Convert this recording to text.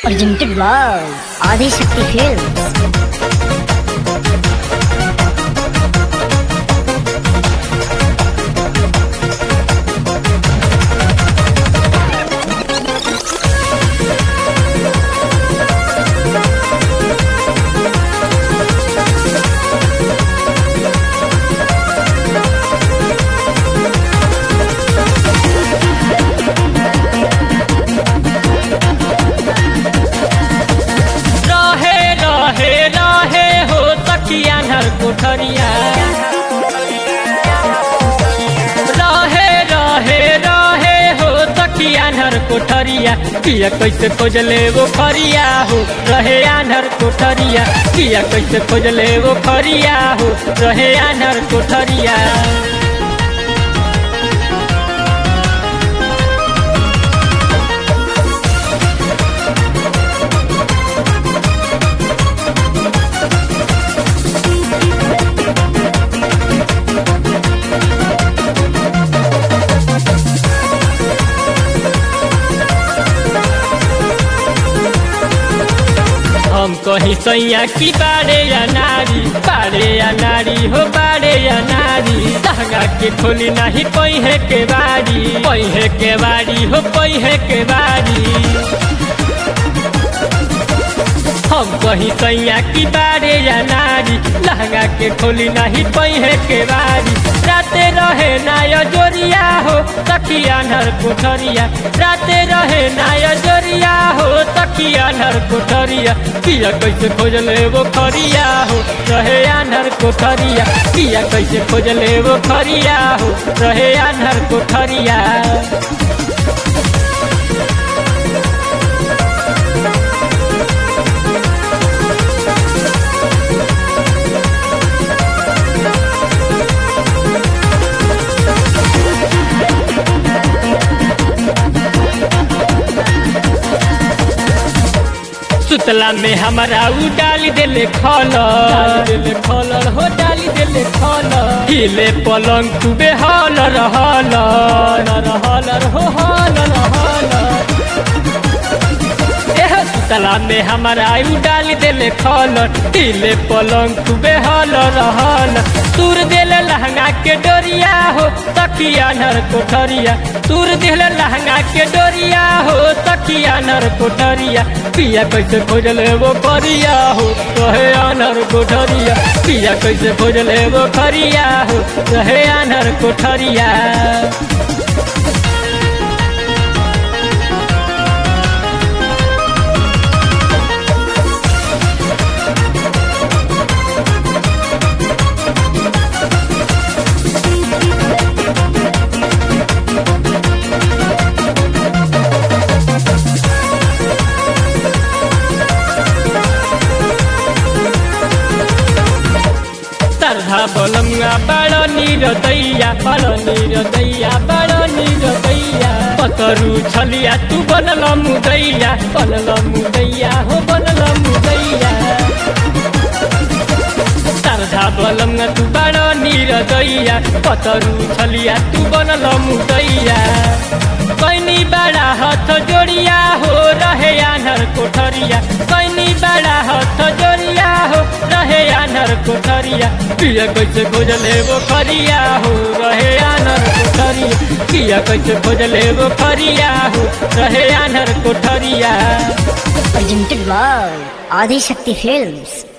Presented by Adi Shakti Films. रहे रहे रहे हो तकिया नर कोठरिया रहे रहे रहे हो तकिया नर कोठरिया किया कैसे खोजले वो खरिया हो रहे आनर कोठरिया किया कैसे खोजले वो खरिया हो रहे आनर कोठरिया हम कहीं सैया की बारे या नारी बारे या नारी हो बारे या नारी लहंगा के खोली नहीं पहिए के बारी पहिए के बारी हो पहिए के बारी हम कहीं सैया की बारे या नारी लहंगा के खोली नहीं पहिए के बारी राते रहे नाय जोरिया हो तकिया नर कोठरिया राते रहे नाय जोरिया हो तकिया नर कोठरिया किया कैसे खोजले वो खरिया हो रहे आनर कोठरिया किया कैसे खोजले वो खरिया हो रहे आनर कोठरिया सुतला में हमारा उ डाली देले खलर देले खलर हो डाली देले खलर हिले पलंग तुबे हलर हलर हलर हो हलर हलर एह सुतला में हमारा उ डाली देले खलर हिले पलंग तुबे हलर हलर तूर देले लहंगा के डोरिया हो तकिया नर कोठरिया तूर देले लहंगा के डोरिया हो तकिया नर कोठरिया पिया कैसे खोजले वो करिया हो कहे आनर कोठरिया पिया कैसे खोजले वो करिया हो कहे आनर कोठरिया तरधा बलमुआ बड़ नीर दैया बड़ नीर दैया बड़ नीर दैया पतरू छलिया तू बनल मुदैया बनल मुदैया हो बनल मुदैया तरधा बलमुआ तू बड़ नीर दैया पतरू छलिया तू बनल मुदैया कैनी बड़ा हथ जोड़िया हो रहे आनर कोठरिया कैनी बड़ा हथ जोड़िया हो रहे आनर कोठरिया पिया कैसे खोजले वो खरिया हो रहे आनर कोठरिया पिया कैसे खोजले वो खरिया हो रहे आनर कोठरिया Presented by Adi Shakti Films.